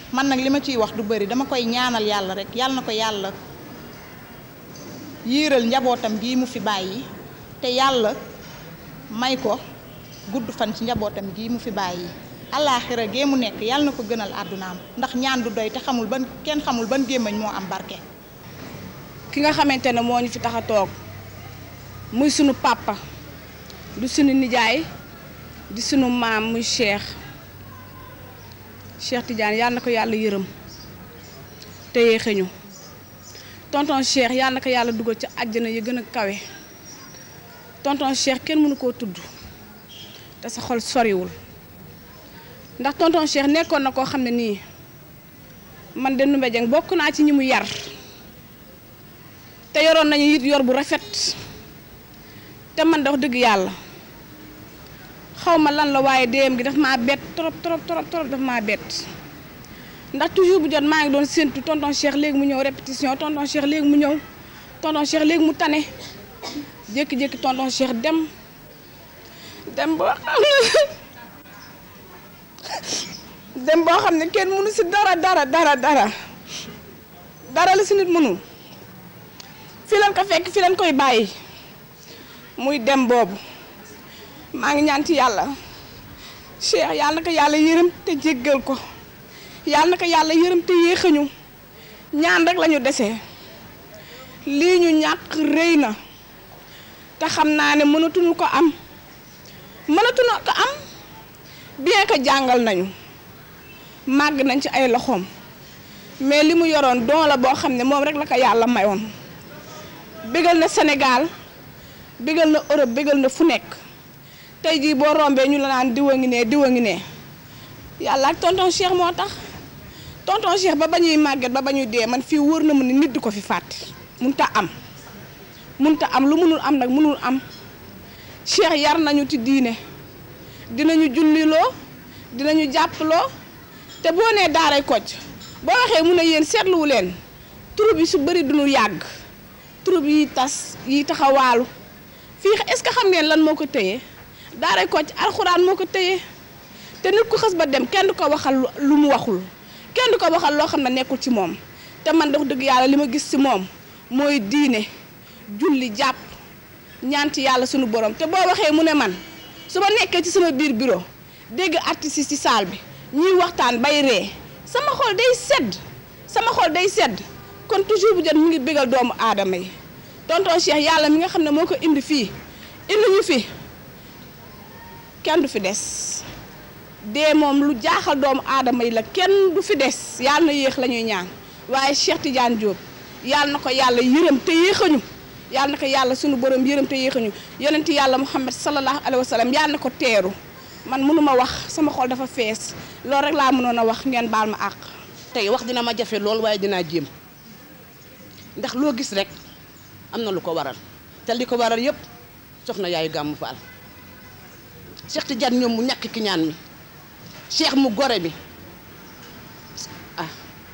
man nag li ma ciy wax du bëri dama koy ñaanal yàlla rek yàlla na ko yàlla yiiral njabootam gii mu fi bàyyi te yàlla may ko gudd fan ci njabootam gii mu fi bàyyi alaaxira gee mu nekk yàlla na ko gënal àddunaam ndax ñaan du doy te xamul ban kenn xamul ban gémmañ moo am barke ki nga xamante ne moo ñu fi tax a toog muy sunu papa du sunu nijaay di sunu maam muy Cheikh Cheikh Tidiane yàlla na ko yàlla yërëm te yéexeñu tonton Cheikh yàlla na ko yàlla dugal ci àjjana yi gën a kawe tonton Cheikh kenn mënu koo tudd te sa xol soriwul ndax tonton Cheikh nekkoon na koo xam ne nii man de Ndoumbé Dieng bokk naa ci ñi mu yar te yoroon nañu it yor bu rafet te man da wax dëgg yàlla xaw ma lan la waaye déem gi daf maa bett trop trop trop trop daf maa bett ndax toujours bu jot maa ngi doon séntu tonton Cheikh léegi mu ñëw répétition tonton Cheikh léegi mu ñëw tonton Cheikh léegi mu tane jékki-jékki tonton Cheikh dem dem boo xam ne dem boo xam ne kenn mënu si dara dara dara dara dara la si nit mënu fi leen ko fekk fi leen koy bàyyi muy dem boobu maa ngi ñaan ci yàlla Cheikh yàlla na ko yàlla yërëm te jéggal ko yàlla na ko yàlla yërëm te yéexañu ñaan rek lañu dese lii ñu ñàkk rëy na te xam naa ne mënatuñu ko am mënatuñu ko am bien que jàngal nañu màgg nañ ci ay loxoom mais li mu yoroon don la boo xam ne moom rek la ko yàlla mayoon bégal na Sénégal bégal na Europe bégal na fu nekk tey jii boo rombee ñu la naan diwa ngi ne diwa ngi ne yàlla ak tonton Cheikh moo tax tonton Cheikh ba ba ñuy màgget ba ba ñuy dee man fii wóor na mu ne nit di ko fi fàtte munta am munta am lu munul am nag munul am Cheikh yar nañu ci diine dinañu julliloo dinañu jàppaloo te boo nee daaray Kocc boo waxee mu ne yéen seetluwu leen troupe yi su bëri duñu yàgg troupe yi tas yi taxawaalu fii est-ce que xam ngeen lan moo ko téye daaray Kocc alxuraan moo ko téye te nit ku xës ba dem kenn du ko waxal lu mu waxul kenn du ko waxal loo xam ne nekkul ci moom te man dox dëgg yàlla li ma gis ci moom mooy diine julli jàpp ñaan ci yàlla sunu borom te boo waxee mu ne man su ma nekkee ci sama biir bureau dégg artistes yi ci salle bi ñuy waxtaan bay ree sama xol day sedd sama xol day sedd kon toujours bu jot mu ngi bégal doomu aadama yi tonton Cheikh yàlla mi nga xam ne moo ko indi fii indi ñu fi kenn du fi des dee moom lu jaaxal doomu aadama yi la kenn du fi des yàlla na yéex la ñuy ñaan waaye Cheikh Tidiane Diop yàlla na ko yàlla yërëm te yéexañu yàlla na ko yàlla sunu borom yërëm te yéexañu yonent yàlla Muhammad sallallahu alayhi wa sallam yàlla na ko teeru man mënuma wax sama xol dafa fees loolu rek laa mënoon a wax ngeen baal ma àq. tey wax dina ma jafe lool waaye dinaa jéem ndax loo gis rek am na lu ko waral te li ko waral yëpp soxna yaayu gàmmu faal Cheikh Tidiane ñoom mu ñàkk ki ñaan mi Cheikh mu gore bi ah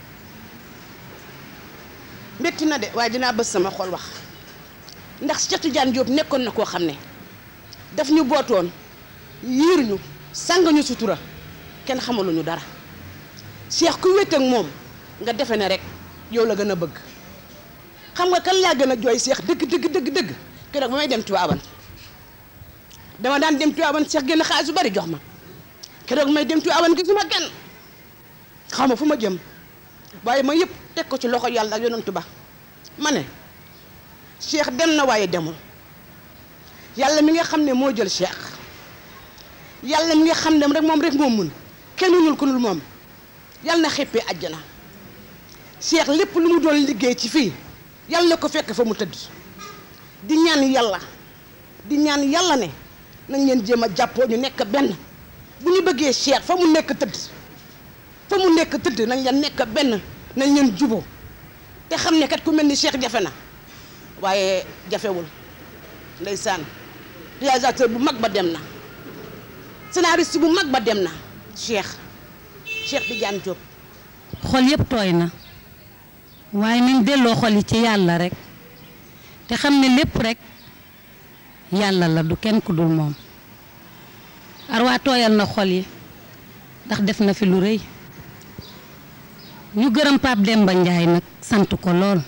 métti na de waaye dinaa bës sama xol wax ndax Cheikh Tidiane Diop nekkoon na koo xam ne daf ñu bootoon yiir ñu sàng ñu sutura kenn xamaluñu dara Cheikh ku wét ak moom nga defe ne rek yow la gën a bëgg xam nga kan laa gën a jooy Cheikh dëgg dëgg dëgg dëgg keroog ba may dem Tiwaawan dama daan dem Tiwaawan Cheikh génn xaalis bu bari jox ma keroog may dem Tiwaawan gisuma kenn xaw ma fu ma jëm waaye ma yëpp teg ko ci loxo yàlla ak yonantu ba ma ne Cheikh dem na waaye demul yàlla mi nga xam ne moo jël Cheikh yàlla mi nga xam ne rek moom rek moo mun kenn mënul ko nul moom yàlla na xeppee àjjana Cheikh lépp lu mu doon liggéey ci fii yàlla na ko fekk fa mu tëdd di ñaan yàlla di ñaan yàlla ne nañ leen jéem a jàppoo ñu nekk benn bu ñu bëggee Cheikh fa mu nekk tëdd fa mu nekk tëdd nañ leen nekk benn nañ leen juboo te xam ne kat ku mel ni Cheikh jafe na waaye jafewul ndeysaan réalisateur bu mag ba dem na scénariste bu mag ba dem na Cheikh Cheikh Tidiane Diop xol yëpp tooy na waaye nañ delloo xol yi ci yàlla rek te xam ne lépp rek yàlla la du kenn ku dul moom arwaa tooyal na xol yi ndax def na fi lu rëy ñu gërëm Pape Demba Ndiaye nag sant ko lool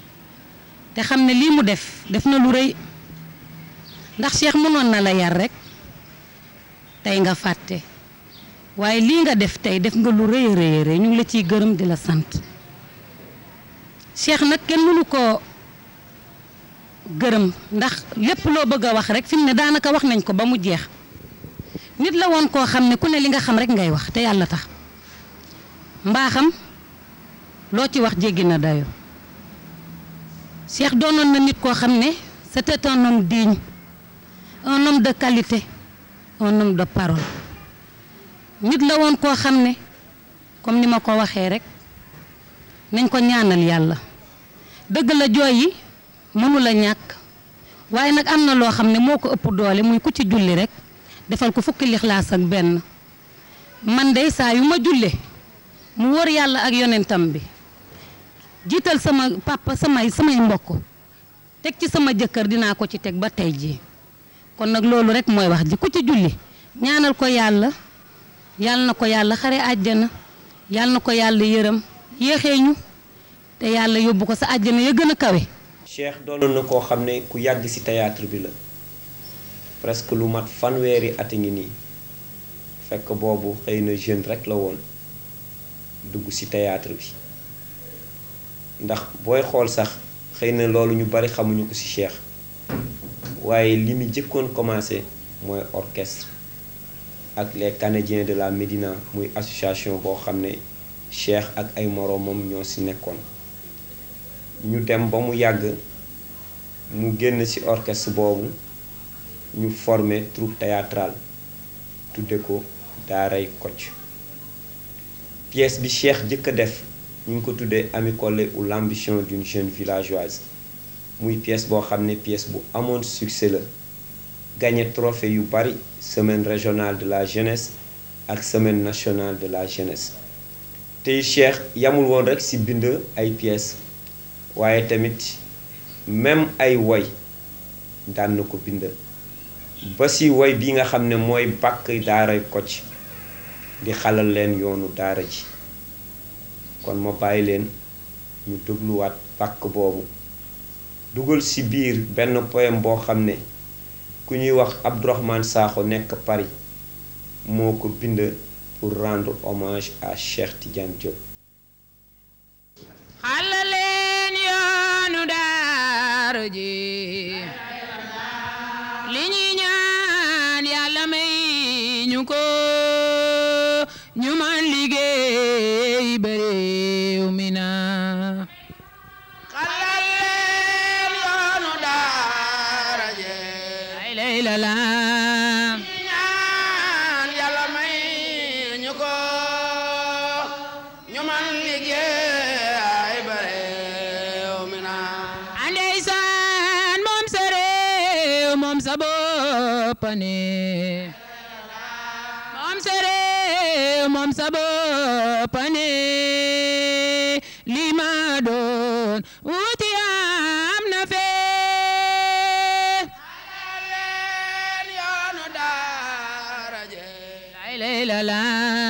te xam ne lii mu def def na lu rëy ndax Cheikh mënoon na la yar rek tey nga fàtte waaye lii nga def tey def nga lu rëy a rëy a rëy ñu ngi la ciy gërëm di la sant Cheikh nag kenn mënu ko gërëm ndax lépp loo bëgg a wax rek fi mu ne daanaka wax nañ ko ba mu jeex nit la woon koo xam ne ku ne li nga xam rek ngay wax te yàlla tax mbaaxam loo ci wax jéggi na dayo Cheikh doonoon na nit koo xam ne c'était un homme digne un homme de qualité un homme de parole nit la woon koo xam ne comme ni ma ko waxee rek nañ ko ñaanal yàlla dëgg la jooy yi mënu la ñàkk waaye nag am na loo xam ne moo ko ëpp doole muy ku ci julli rek defal ko fukki lixlaas ak benn man de saa yu ma julle mu wóor yàlla ak yonentam bi jiital sama papa samay samay mbokk teg ci sama jëkkër dinaa ko ci teg ba tey jii kon nag loolu rek mooy wax ji ku ci julli ñaanal ko yàlla yàlla na ko yàlla xare àjjana yàlla na ko yàlla yërëm yéexee ñu te yàlla yóbbu ko sa àjjana ya gën a kawe Cheikh doonoon na koo xam ne ku yàgg ci théâtre bi la presque lu mat fanweeri at a ngi nii fekk boobu xëy na jeune rek la woon dugg ci théâtre bi ndax booy xool sax xëy na loolu ñu bari xamuñu ko ci Cheikh waaye li mu jëkkoon commencé mooy orchestre ak les Canadiens de la Médina muy association boo xam ne Cheikh ak ay moroomam ñoo ci nekkoon ñu dem ba mu yàgg mu génn ci orchestre boobu ñu formé troupe théâtrale tudde ko daaray Kocc pièce bi Cheikh jëkk a def ñu ngi ko tuddee Ami Collé ou l'ambition d'une jeune villageoise muy pièce boo xam ne pièce bu amoon succès la gagné trophée yu bari semaine régionale de la jeunesse ak semaine nationale de la jeunesse tey Cheikh yamul woon rek ci bind ay pièces waaye tamit même ay woy daan na ko bind ba ci woy bi nga xam ne mooy bàkk daaray Kocc di xalal leen yoonu daara ji kon ma bàyyi leen ñu dégluwaat bàkk boobu dugal ci biir benn poème boo xam ne ku ñuy wax Abdourahmane Sakho nekk Paris moo ko bind pour rendre hommage à Cheikh Tidiane Diop xalaleen yoonu daara ji li ñuy ñaan yàlla may ñu ko ñu man liggéey ba réew mi na xalaleen yoonu daara ji ay lay la la ñaan yàlla may ñu ko ñu man liggéey ba réew mi na andeysaan moom sa réew moom sa bopp ne moom sa réew moom sa bopp ne li ma doon wuti am na fee leen yoonu daara je lay lay la la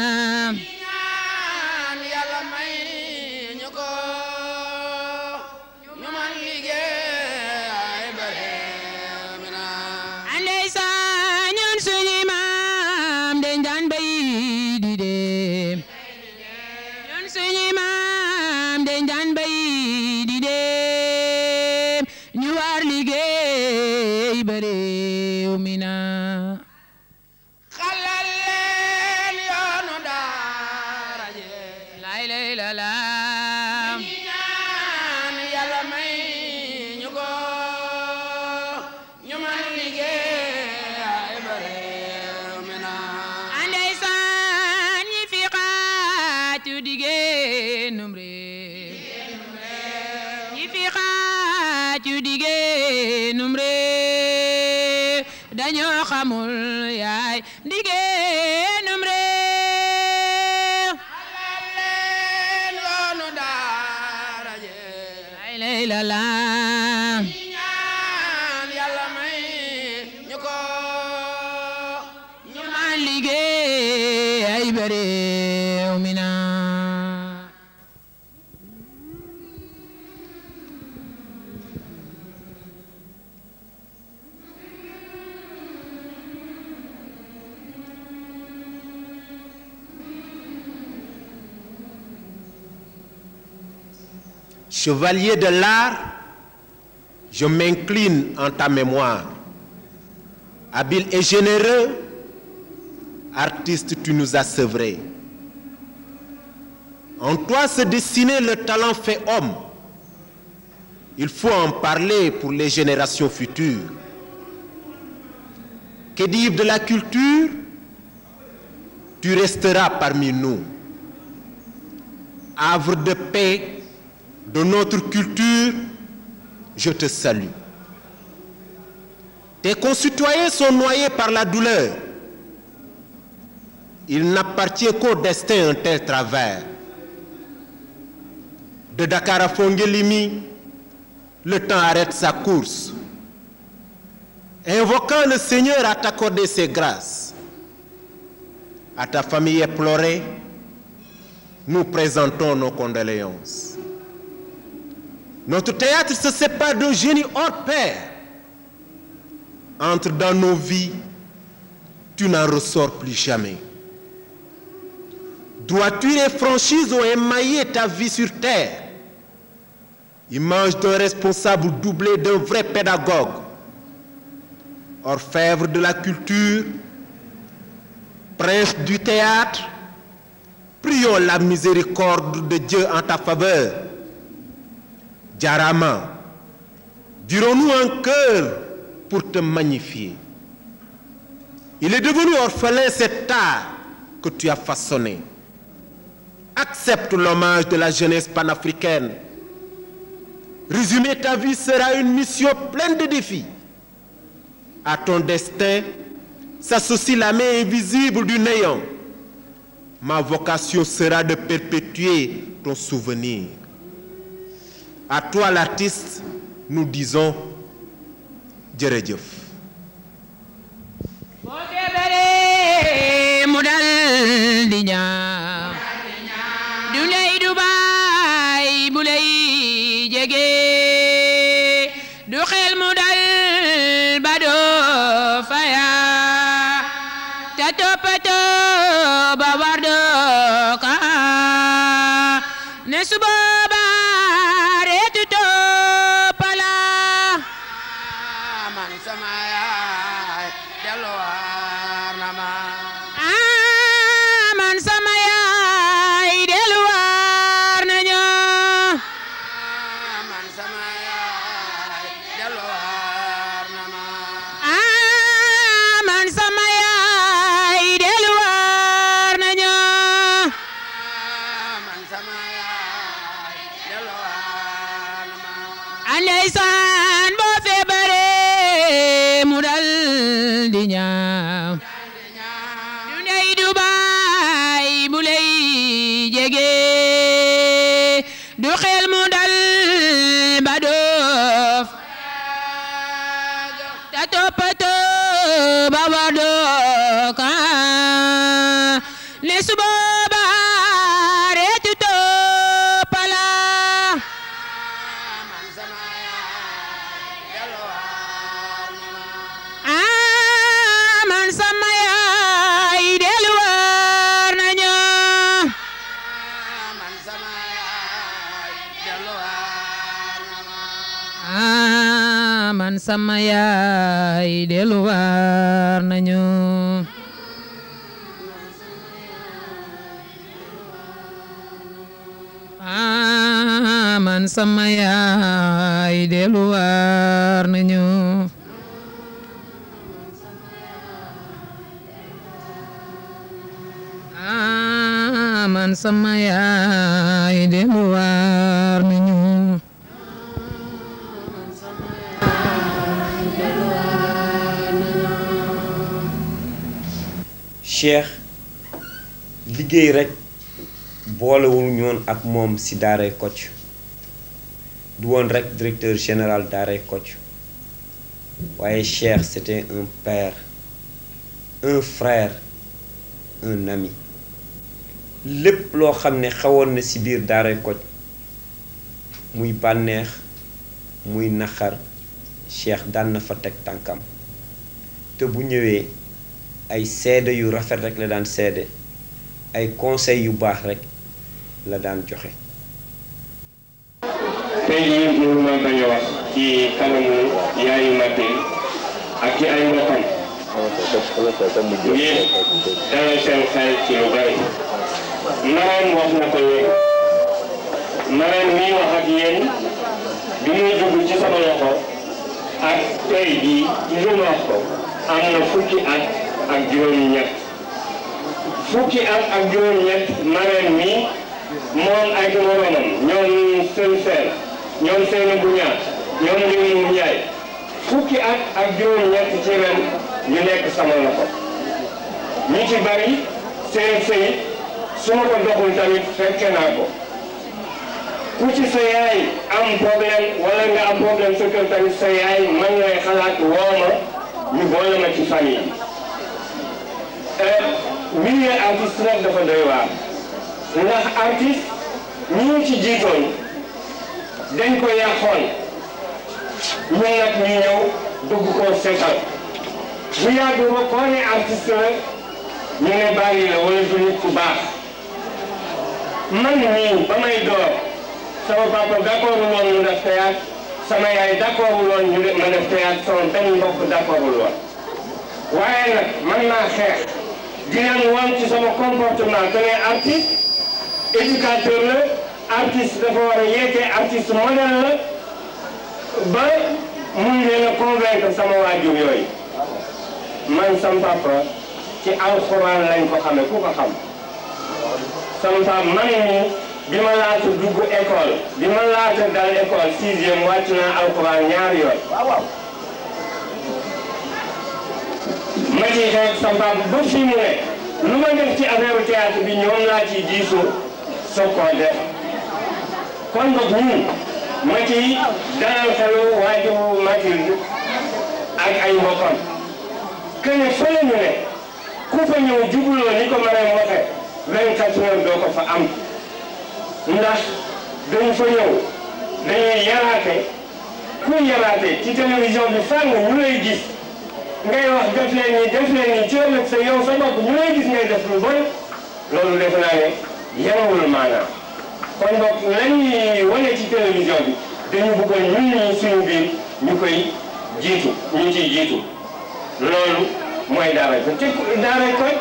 ñaan yàlla may ñu ko ñu man liggéey ba réew mi na andeysaan ñun suñu maam dañ daan bay di dem ñun suñu maam dañ daan bay di dem ñu war liggéey ba réew mi na xalal leen yoonu daara je lay lay la la ñaan yàlla may ñu ko ñu man liggéey ba réew mi na andeysaan ñi fi xaatu diggéenum réew ñi fi xaatu diggéenum réew dañoo xamul yaay diggéenum réew xalal leen yoonu daara je lay lay la la ñaan yàlla may ñu ko ñu man liggéey ay ba réew mi na chevalier de l'art, je m'incline en ta mémoire. Habile et généreux, artiste, tu nous as sevrés. En toi se dessinait le talent fait homme. Il faut en parler pour les générations futures. Que dire de la culture Tu resteras parmi nous. Havre de paix de notre culture, je te salue. Tes concitoyens sont noyés par la douleur. Il n'appartient qu'au destin un tel travers. De Dakar à Fongelimi, le temps arrête sa course. Invoquant le Seigneur à t'accorder ses grâces. À ta famille éplorée, nous présentons nos condoléances. Notre théâtre se sépare d'un génie hors pair. Entre dans nos vies, tu n'en ressors plus jamais. Droiture et franchise ont émaillé ta vie sur terre. Image d'un responsable doublé d'un vrai pédagogue. Orfèvre de la culture, prince du théâtre, prions la miséricorde de Dieu en ta faveur. Djarama, dirons-nous un cœur pour te magnifier. Il est devenu orphelin cet art que tu as façonné. Accepte l'hommage de la jeunesse panafricaine. Résumer ta vie sera une mission pleine de défis. À ton destin s'associe la main invisible du néant. Ma vocation sera de perpétuer ton souvenir. À toi l'artiste, nous disons jërëjëf. boo feebaree mu dal di ñaaw du ndey du baay bu lay jege du xel mu dal ba doo faya te toppatoo ba war doo ka ne su booba reetu toppala man sama yaay delluwaar na ma man sama yaay delluwaar na ñoo man sama yaay delluwaar na ma man sama yaay delluwaar na ñoo man sama yaay delluwaar na ma andeysaan boo feebaree mu dal di ñaaw du ndey du baay bu lay jege du xel mu dal ba doof ta toppatoo ba wa dooka ne su booba reetu toppala ah man sama yaay delluwaar na ñoo ah man sama yaay delluwaar na ñoo ah man sama yaay delluwaar na ñoo ah man sama yaay delluwaar na ñoo Cheikh liggéey rek boolewul ñoon ak moom ci daaray Kocc du woon rek directeur général daaray Kocc waaye Cheikh c'était un père un frère un ami lépp loo xam ne xawoon na ci biir daaray Kocc muy bànneex muy naqar Cheikh daan na fa teg tànkam te bu ñëwee ay seede yu rafet rek la daan seede ay conseil yu baax rek la daan joxe tey jii mënu ma bañ a wax ci kanamu yaayu Matil ak ci ay mbokkam ngir dalal seen xel ci lu bari Marème wax na ko léegi Marème mii wax ak yéen bi muy dugg ci sama loxo ak tey jii ci li ma wax ko am na fukki at ak juróom-ñett fukki at ak juróom-ñett Marème mii moom ak moromam ñoom seen seen ñoom seen bu ñaar ñoom Ndioum Ndiaye fukki at ak juróom-ñett ci ren ñu nekk sama loxo ñu ci bari seen sëy su ma ko doxul tamit fekke naa ko ku ci sa yaay am problème wala nga am problème sa kër tamit sa yaay man lay xalaat woo ma ñu boole ma ci famille bi milieu artiste nag dafa doy waar ndax artiste ñi ñu ci jiitoon dañ ko yàqoon ñun nag ñu ñëw dugg koo seetal bu yàgg ba koo ne artiste la ñu ne bàyyi la wala du nit ku baax man nii ba may door sama papa d'accord woon ñu def théâtre sama yaay d'accord woon ñu ma def théâtre sama benn mbokk d'accord woon waaye nag man naa xeex di leen wan ci sama comportement que ne artiste éducateur la artiste dafa war a yeete artiste modèle la ba mun leen a convaincre sama waajur yooyu man sama papa ci alxuraan lañ ko xame ku ko xam sama papa man nii bi ma laata dugg école bi ma laata dal école sixième wàcc naa alxuraan ñaari yoon ma ciy xeex sama papa ba fii mu ne lu ma def ci affaire théâtre bi ñoom laa ciy diisoo soog koo def kon boog ñun ma ciy dalal xelu waajuru Mathilde ak ay mbokkam que ne fële ñu ne ku fa ñëw jubuloo ni ko Marème waxe 24 heures doo ko fa am ndax dañu fa ñëw dañuy yaraate kuy yaraate ci télévision bi fàng ñu lay gis ngay wax def leen nii def leen nii ci ëllëg sa yow sa bopp ñu lay gis ngay def lu bon loolu def naa ne yarawul maanaam kon donc lañuy wane ci télévision bi dañu bëggoon ñun ñi suñu biir ñu koy jiitu ñu ciy jiitu loolu mooy daaray ko te daaray ko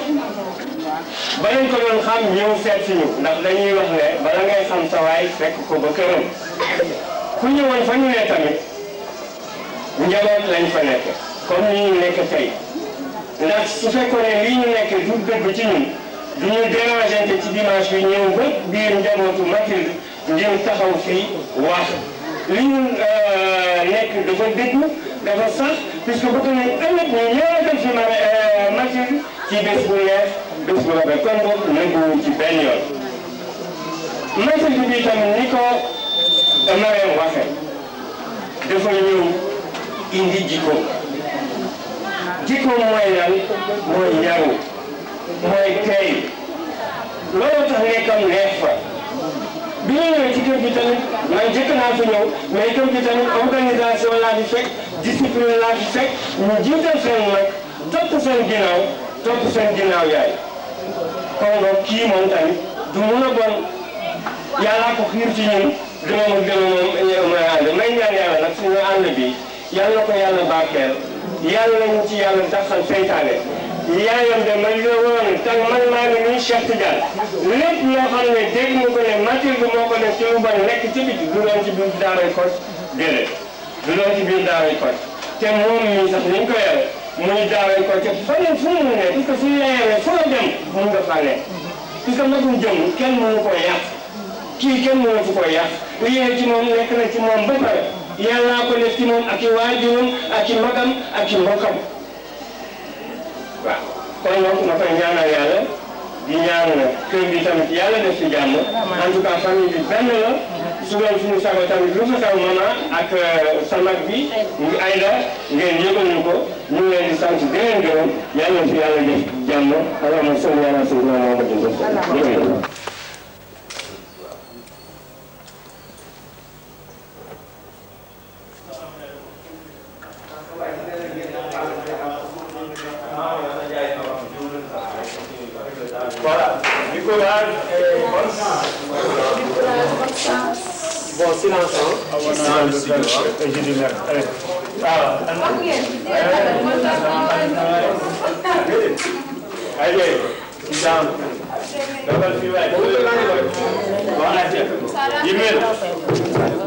ba lañ ko doon xam ñëw seet si ñu ndax dañuy wax ne bala ngay xam sa waay fekk ko ba këram ku ñëwoon fa ñu ne tamit njaboot lañ fa nekk comme ni ñu nekk tey ndax su fekkoon ne lii ñu nekk du dëgg ci ñun du ñu dérangente ci dimanche bi ñëw ba biir njabootu Mathilde ngir taxaw fii wax li ñu nekk dafa dëggu dafa sax puisque bëgg nañ ëllëg ñu ñëwatal fi ma Mathilde ci bés bu neex bés bu rafet kon boog nëbbuwuñ ci benn yoon Mathilde bi tamit ni ko Marème waxe dafa ñëw indi jikko jikko mooy lan mooy yaru mooy tey loolu tax nekkam neex fa bi ñu ñëwee ci kër gi tamit man jëkk naa fi ñëw mais kër gi tamit organisation laa fi fekk discipline laa fi fekk ñu jiital seen mag topp seen ginnaaw topp seen ginnaaw yaay kon donc kii moom tamit du mun a bon yàllaa ko xiir ci ñun dama ma gën a moom may ànd may ñaan yàlla nag suñu ànd bi yàlla ko yàlla barkeel yàlla nañu ci yàlla daxal seytaane yaayam de man la woon tag man maa ngi nii Cheikh Tidiane lépp loo xam ne dégg nga ko ne Mathilde moo ko def ci lu bon nekk ci biti du doon ci biir daaray Kocc déedéet du doon ci biir daaray Kocc te moom mii sax ni ñu ko yore muy daaray Kocc faneen fu mu ne parce que suñu la yoree fu la dem mun nga faa nekk parce que magum jëm kenn mënu ko yàq kii kenn mënatu ko yàq lii ci moom nekk na ci moom ba pare yàllaa ko def ci moom ak i waajuram ak i magam ak i mbokkam waaw kon donc ma koy ñaanal yàlla di ñaan kër gi tamit yàlla def ci jàmm en tout cas famille bi benn la su doon suñu sago tamit lu fa xew mama ak sa mag bi ngi Ayda ngeen yëgal ñu ko ñu ngi leen di sant di leen gërëm yàlla fi yàlla def jàmm allahumma salli ala sayyidina Muhammadin jërëjëf Voilà, du courage et bonne chance. Bon, silence, hein. Silence, et je dis merde. Allez. Ah, Allez, sit down. Double fever. Bon, allez. Yimel.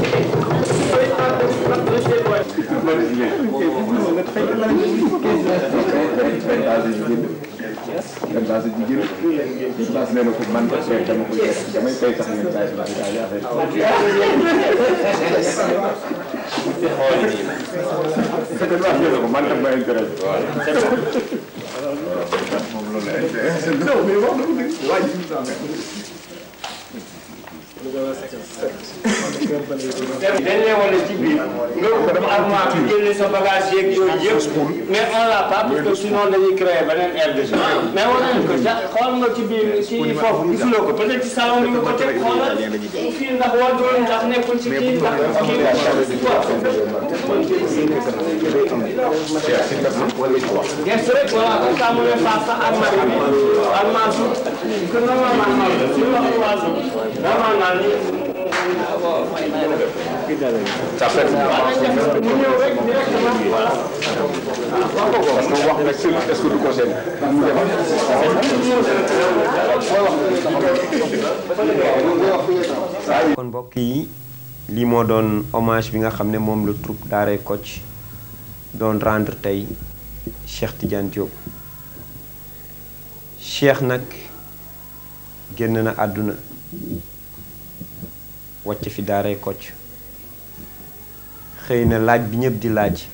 dañ lay wane ci biir nga armoire bi génne sa bagage yeeg yooyu yëpp mais on l'a pas parce que sinon dañuy créer beneen air de jeu mais wane nañ ko ja xool nga ci biir ci foofu gisuloo ko peut-être ci salon bi nga ko teg xoolal fii ndax wàllu ndax nekkul ci kii ndax kii gerte rek voilà comme ça mu ne face sa armoire bi armoire su que normalement su wax waasu normalement ni Ça fait mu ñëw rek directement voilà parce que wax nga seul est-ce que du conseil kon mbokk yi lii moo doon hommage bi nga xam ne moom la troupe Daaray Kocc doon rendre tey Cheikh Tidiane Diop Cheikh nag génn na àdduna wàcc fi Daaray Kocc xëy na laaj bi ñëpp di laaj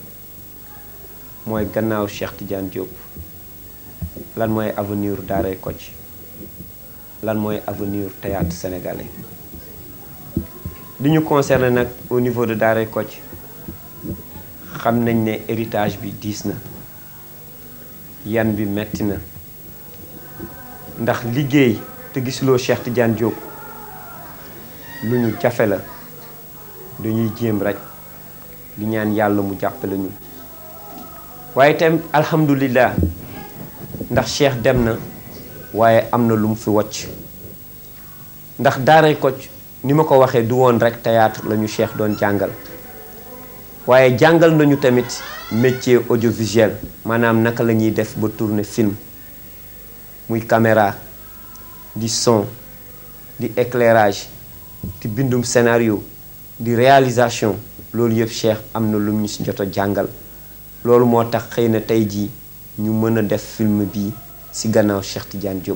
mooy gannaaw Cheikh Tidiane Diop lan mooy avenir Daaray Kocc lan mooy avenir théâtre sénégalais li ñu concerné nag au niveau de Daaray Kocc xam nañ ne héritage bi diis na yan bi metti na ndax liggéey te gisuloo Cheikh Tidiane Diop lu ñu jafe la dañuy jéem rek di ñaan yàlla mu jàppale ñu waaye itam alhamdulillah ndax Cheikh dem na waaye am na lu mu fi wocc ndax Daaray Kocc ni ma ko waxee du woon rek théâtre la ñu Cheikh doon jàngal waaye jàngal nañu tamit métier audiovisuel maanaam naka la ñuy def ba tourner film muy caméra di son di éclairage di bindum scénario di réalisation loolu yëpp Cheikh am na lu ñu si jot a jàngal loolu moo tax xëy na tey jii ñu mën a def film bii ci gannaaw Cheikh Tidiane Diop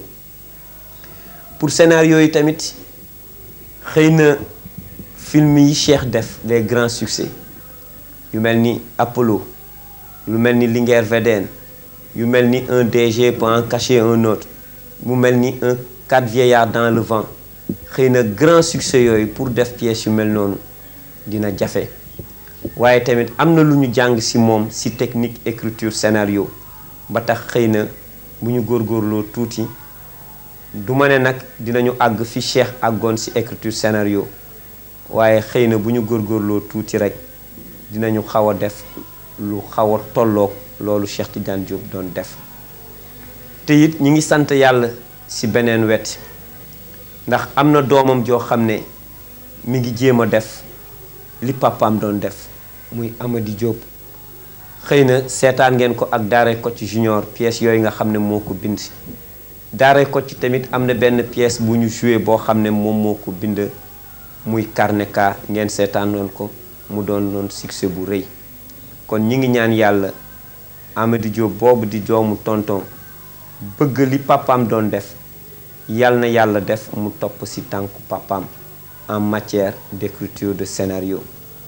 pour scénario yi tamit xëy na film yi Cheikh def les grands succès yu mel ni Apollo yu mel ni Linguère VDN yu mel ni un DG peut en cacher un autre mu mel ni un quatre vieillards dans le vent xëy na grand succès yooyu pour def pièce yu mel noonu dina jafe waaye tamit am na lu ñu jàng ci moom ci technique écriture scénario ba tax xëy na bu ñu góorgóorloo tuuti du ma ne nag dinañu àgg fi Cheikh àggoon ci écriture scénario waaye xëy na bu ñu góorgóorloo tuuti rek dinañu xaw a def lu xaw a tolloog loolu Cheikh Tidiane Diop doon def te it ñi ngi sant yàlla ci beneen wet ndax am na doomam joo xam ne mi ngi jéem a def li papaam doon def muy Amady Diop xëy na seetaan ngeen ko ak Daaray Kocc Junior pièce yooyu nga xam ne moo ko bind Daaray Kocc tamit am na benn pièce bu ñu joué boo xam ne moom moo ko bind muy Karneka ngeen seetaanoon ko mu doon doon succès bu rëy kon ñi ngi ñaan yàlla Amady Diop boobu di doomu tonton bëgg li papaam doon def yal na yàlla def mu topp ci tànku papaam en matière d'écriture de scénario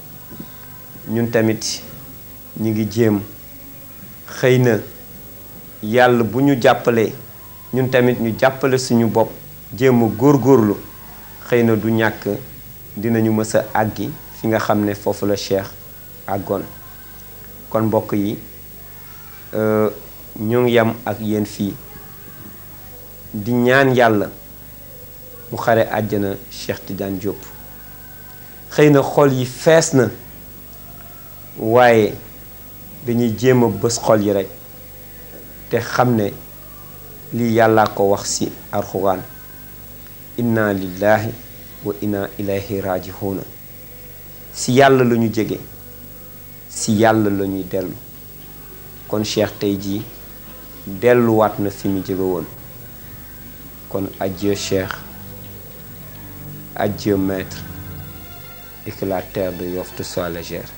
ñun tamit ñi ngi jéem xëy na yàlla bu ñu jàppalee ñun tamit ñu jàppale suñu bopp jéem a góorgóorlu xëy na du ñàkk dinañu mës a àggi fi nga xam ne foofu la Cheikh àggoon kon mbokk yi ñu ngi yam ak yéen fii di ñaan yàlla mu xare àjjana Cheikh Tidiane Diop xëy na xol yi fees na waaye dañuy jéem a bës xol yi rekk te xam ne lii yàllaa ko wax ci alxuraan inna lillahi wa inna ilayhi raji'un si yàlla la ñu jege si yàlla la ñuy dellu kon Cheikh tey jii delluwaat na fi mu jóge woon kon adieu Cheikh adieu maître et que la terre de Yoff te soit légère